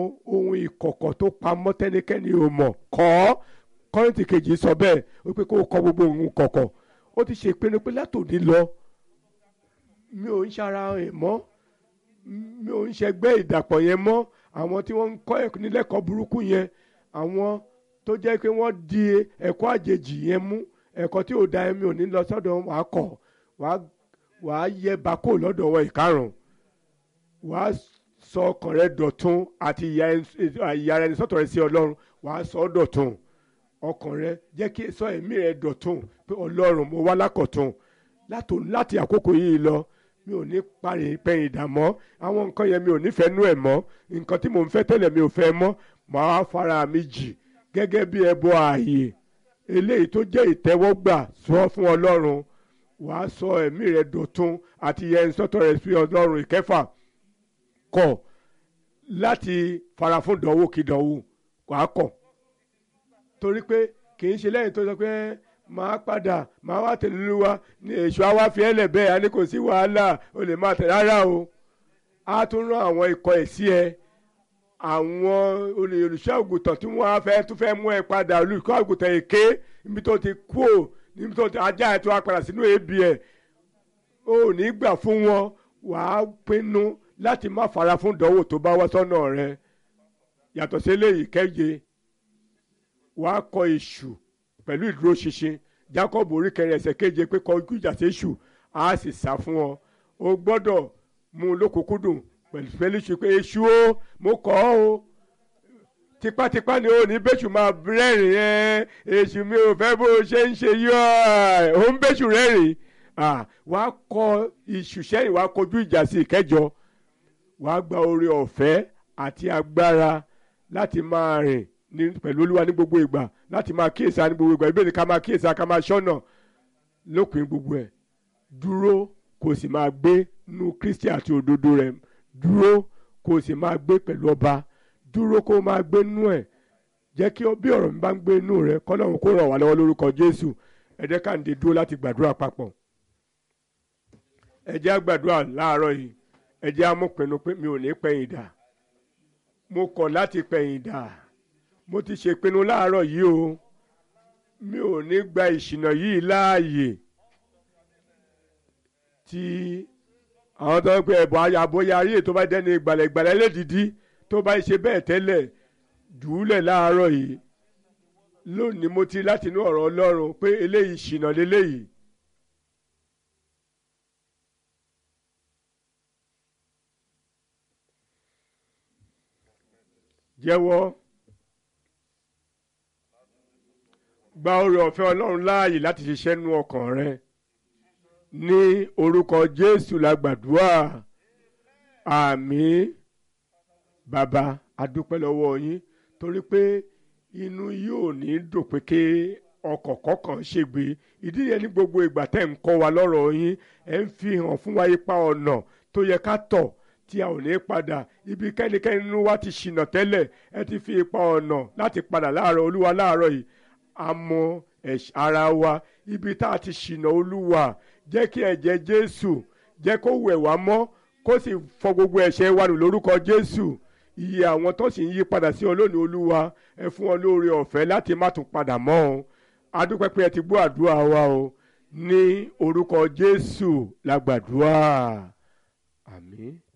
ohun ìkọ̀kọ̀ tó pamọ́ tẹ́nikẹ́ni ò mọ̀ kọ́ kọ́rìntì kejì sọ bẹ́ẹ̀ ó pé kó o kọ gbogbo ohun kọ̀kọ̀ ó ti ṣe ìpinnu pé látòdì lọ mi ò ń ṣara ẹ̀ mọ́ mi ò ń ṣẹgbẹ́ ìdàpọ̀ yẹn mọ́ àwọn tí wọ́n ń kọ́ ẹ̀kọ́ nílẹ̀kọ́ burúkú yẹn àwọn tó jẹ́ pé wọ́n di ẹ̀kọ́ àjèjì yẹn mú ẹ̀kọ́ tí ò da ẹ̀mí ò ní lọ sọ́dọ̀ wàá kọ̀ wàá yẹ bako lọ́dọ̀ wọn ìkarùn wàá sọ ọkàn rẹ dọ̀tun àti ìyá rẹ sọ́tọ̀ rẹ sí ọlọ́run wàá sọ ọ́ dọ̀tun ọkàn rẹ jẹ́ kí sọ ẹ̀mí rẹ dọ̀tun pé ọlọ́run mo wá lákọ̀tun láti àkókò yìí lọ mi ò ní parí pẹ̀yìn ìdààmú àwọn nǹkan yẹn mi ò nífẹ̀ẹ́ nú ẹ̀ mọ́ nǹkan tí mò ń fẹ́ tẹ́lẹ̀ mi ò fẹ́ mọ́ màá fara mi jì gẹ́gẹ́ bí ẹbọ ààyè eléyìí tó jẹ́ ìtẹ́wọ́gbà sọ fún ọlọ́run wàá sọ ẹ̀mí rẹ dọ̀tun àti yẹn sọ́tọ̀ rẹ sí ọlọ́run ìkẹfà kọ̀ láti fara fún dánwò kí dánwò wàá kọ̀ torí pé kì í ṣe lẹ́yìn tó sọ pé máa padà máa wá tẹ̀lé olúwa ní èṣù àwa fi ẹlẹ̀ bẹ́ẹ̀ a ní kò sí wàhálà o lè máa tẹ̀ rárá o a tún rán àwọn ikọ̀ ẹ̀ sí ẹ àwọn olùṣọ́ àgùntàn tí wọ́n á fẹ́ tún fẹ́ mú ẹ padà olùṣọ́ àgùntàn èké níbi tó ti kú ò níbi tó ti ajá ẹ tó wá padà sínú ebi ẹ o ò ní gbà fún wọn wàá pinnu láti má fara fún ìdánwò tó bá wá sọ́nà rẹ yàtọ̀ sí eléyìí kẹ́yẹ wàá kọ èṣù pẹ̀lú ìdúró ṣinṣin Jacob orí kẹrin ẹsẹ̀ keje pé kọ ojú ìjà sí èṣù á sì sá fún ọ o gbọ́dọ̀ mú un lókùnkúndùn pẹ̀lú pẹ̀lú ṣe pé èṣù o mo kọ́ ọ o tipátipá ni ó ní bẹ́ṣù máa rẹ́rìn ẹ́ èṣù mi ò fẹ́ bó ṣe ń ṣe yọ ẹ̀ ó ń bẹ́ṣù rẹ́rìn wàá kọ èṣù sẹ́yìn wàá kọjú ìjà sí ìkẹjọ wàá gba oore ọ̀fẹ́ àti agbára láti máa rìn ní pẹ̀lú olúwa ní gbogbo ìgbà láti máa kíyèsí ní gbogbo ìgbà ìbéèrè ká máa kíyèsí ká máa ṣọ́nà lópin gbogbo ẹ̀ dúró kó o sì máa gbé nú Kristi àti òdodo rẹ̀ dúró kó o sì máa gbé pẹ̀lú ọba dúró kó o máa gbé nú ẹ̀ jẹ́ kí bí ọ̀rọ̀ mi bá ń gbé nú rẹ̀ kọ́lọ́run kó ràn wá lọ́wọ́ lórúkọ Jésù ẹ jẹ́ ká ń de dúró láti gbàdúrà papọ̀ ẹ jẹ́ á gbàdúrà láàárọ̀ yìí ẹ jẹ́ á mú pinnu pé mi ò ní pẹ̀yìn dà mo kọ̀ láti pẹ̀yìn dà mo ti ṣèpinnu láàárọ̀ yìí o mi ò ní gba ìṣìnà yìí láàyè tí àwọn tó ń pè ẹ̀bùn àbóyá ayé tó bá dẹ́ni ìgbàlẹ̀gbàlẹ̀ lédìdí tó bá ṣe bẹ́ẹ̀ tẹ́lẹ̀ dùúlẹ̀ láàárọ̀ yìí lónìí mo ti láti inú ọ̀rọ̀ Ọlọ́run pé eléyìí ìṣìnà léléyìí. jẹ́wọ́. gba oore ọ̀fẹ́ ọlọ́run láàyè láti ṣiṣẹ́ nú ọkàn rẹ ní orúkọ jésù la gbàdúrà àmín bàbá adúpẹ́ lọ́wọ́ yín torí pé inú yóò ní dùn pé ké ọkọ̀ kọ̀ọ̀kan ṣègbè ìdí yẹn ní gbogbo ìgbà tẹ́ ń kọ́ wa lọ́rọ̀ yín ẹ̀ ń fi hàn fún wa ipa ọ̀nà tó yẹ ká tọ̀ tí a ò ní padà ibi kẹ́nikẹ́ni nínú wa ti ṣìnà tẹ́lẹ̀ ẹ ti fi ipa ọ̀nà láti padà láàárọ̀ olúwa láàárọ̀ yìí àmọ́ ara wa ibi tá a ti ṣìnà olúwa jẹ́ kí ẹ̀jẹ̀ jésù jẹ́ kó wẹ̀ wá mọ́ kó sì fọ gbogbo ẹ̀ṣẹ̀ wa nù lórúkọ jésù iye àwọn tó sì ń yí padà sí ọlọ́ọ̀ni olúwa ẹ fún wọn lóore ọ̀fẹ́ láti má tún padà mọ́ ọ adúpẹ́ pé ẹ ti gbọ́ àdúrà wa o ní orúkọ jésù la gbàdúrà àmín.